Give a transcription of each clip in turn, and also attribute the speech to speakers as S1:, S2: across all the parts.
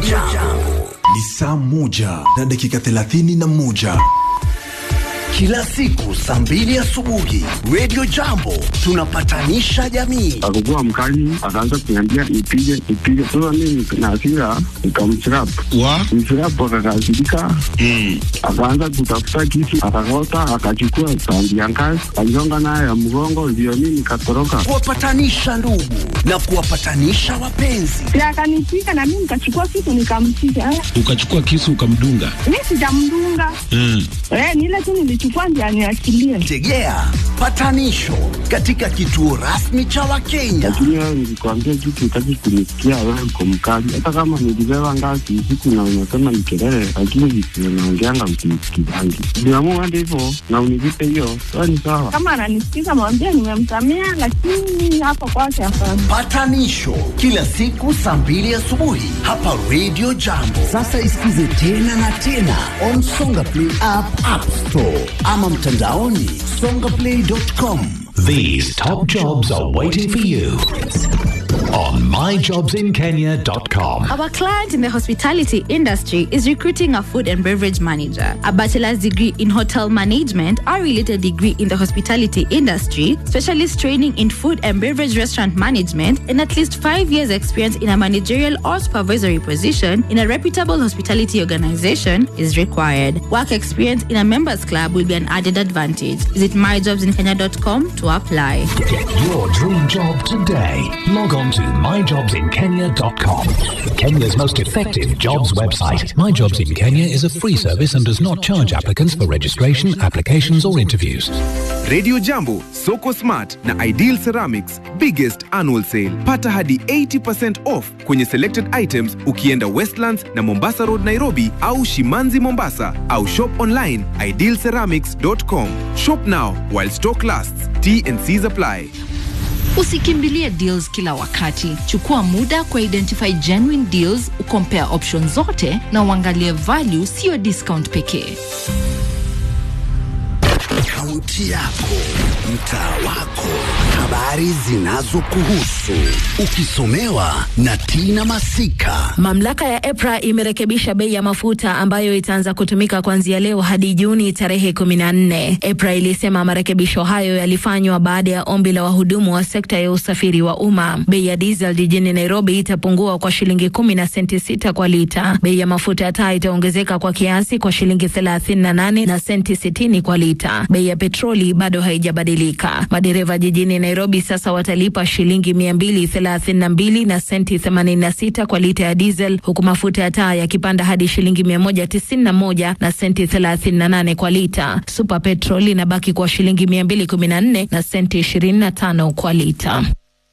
S1: Jambo
S2: Ni saa moja na dakika thelathini na moja.
S1: kila siku saa mbili asubuhi Radio Jambo tunapatanisha jamii.
S3: akakuwa mkali, akaanza kuniambia nipige nipige. Sasa mimi na hasira nikamchirap
S4: wa
S3: mchirap, akakasirika akaanza kutafuta kisu, akakota, akachukua sandi ya ngazi, aligonga nayo ya mgongo, ndio mimi nikatoroka.
S1: Kuwapatanisha ndugu na kuwapatanisha wapenzi.
S5: na akanipiga na mimi nikachukua kitu nikampiga. Eh,
S4: ukachukua kisu ukamdunga
S5: Mi sijamdunga
S4: mm.
S5: eh, ni ile tu nilichukua ndio aniachilie.
S1: Tegea patanisho katika kituo rasmi cha Wakenya.
S3: Lakini wewe nilikwambia kitu, utaki kunisikia, wewe uko mkali. Hata kama nilibeba ngazi usiku na unasema ni kelele, lakini visio naongeanga msinisikizangi. Niamua hadi hivyo na univipe hiyo, sawa ni sawa.
S5: Kama ananisikiza mwambie nimemsamea, lakini hapa kwake hapana.
S1: Patanisho kila siku saa mbili asubuhi hapa Radio Jambo. Sasa isikize tena na tena on Songa Play app, App Store ama mtandaoni songaplay.com.
S6: These top jobs are waiting for you on myjobsinkenya.com.
S7: Our client in the hospitality industry is recruiting a food and beverage manager, a bachelor's degree in hotel management, or related degree in the hospitality industry, specialist training in food and beverage restaurant management, and at least five years' experience in a managerial or supervisory position in a reputable hospitality organization is required. Work experience in a members club will be an added advantage. Visit myjobsinkenya.com to apply.
S6: Get your dream job today. Log on to myjobsinkenya.com. Kenya's most effective jobs website.
S8: My Jobs in Kenya is a free service and does not charge applicants for registration, applications, or interviews.
S9: Radio Jambo, Soko Smart na Ideal Ceramics biggest annual sale. Pata hadi 80% off kwenye selected items ukienda Westlands na Mombasa Road Nairobi au Shimanzi Mombasa au shop online idealceramics.com. Shop now while stock lasts. T and C's apply.
S10: Usikimbilie deals kila wakati. Chukua muda kwa identify genuine deals, ukompare options zote na uangalie value, siyo discount pekee.
S1: Kaunti yako, mtaa wako, habari zinazokuhusu, ukisomewa na Tina Masika.
S11: Mamlaka ya EPRA imerekebisha bei ya mafuta ambayo itaanza kutumika kuanzia leo hadi Juni tarehe 14. EPRA ilisema marekebisho hayo yalifanywa baada ya ombi la wahudumu wa sekta ya usafiri wa umma. Bei ya diesel jijini Nairobi itapungua kwa shilingi kumi na senti sita kwa lita. Bei ya mafuta ya taa itaongezeka kwa kiasi kwa shilingi 38 na senti 60 kwa lita. Bei ya petroli bado haijabadilika. Madereva jijini Nairobi sasa watalipa shilingi 232 na senti 86 kwa lita ya diesel huku mafuta ya taa yakipanda hadi shilingi 191 na senti 38 kwa lita. Super petrol inabaki kwa shilingi 214 na senti 25 kwa lita.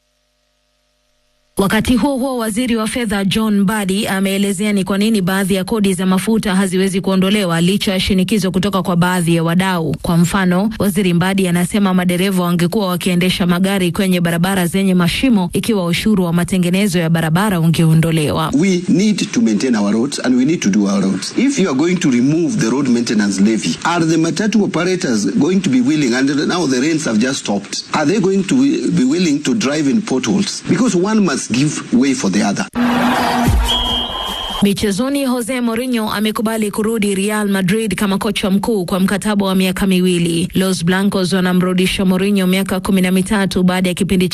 S11: Wakati huo huo, waziri wa fedha John Mbadi ameelezea ni kwa nini baadhi ya kodi za mafuta haziwezi kuondolewa licha ya shinikizo kutoka kwa baadhi ya wadau. Kwa mfano, waziri Mbadi anasema madereva wangekuwa wakiendesha magari kwenye barabara zenye mashimo ikiwa ushuru wa matengenezo ya barabara ungeondolewa.
S12: We need to maintain our roads and we need to do our roads. If you are going to remove the road maintenance levy, are the matatu operators going to be willing, and now the rains have just stopped, are they going to be willing to drive in potholes? Because one must give way for the other.
S11: Michezoni, Jose Mourinho amekubali kurudi Real Madrid kama kocha mkuu kwa mkataba wa miaka miwili. Los Blancos wanamrudisha Mourinho miaka kumi na mitatu baada ya kipindi